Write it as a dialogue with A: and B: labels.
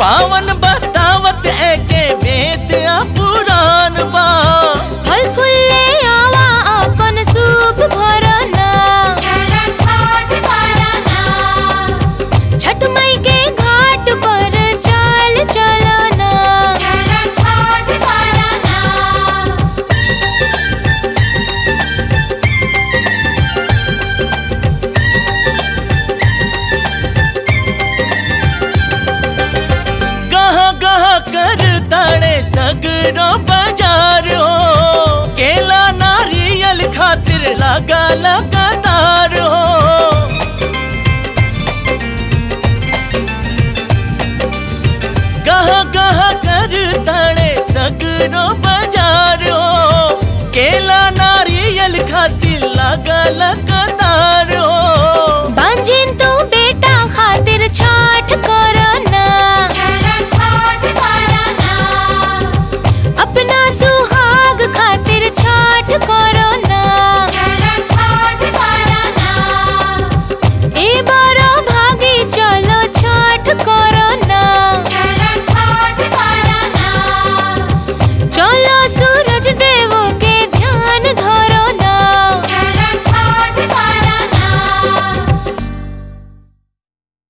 A: पावन बतावत एके वेद आ पुराण बा
B: फल फूले आवा अपन सूप भरना छठ मई के घाट पर चल चलना
A: गह गह कर ताड़े सगरो बाजार हो केला नारियल खातिर लगा लगातार हो गह गह कर ताड़े सगरो बाजार हो केला नारियल खातिर लगा लगा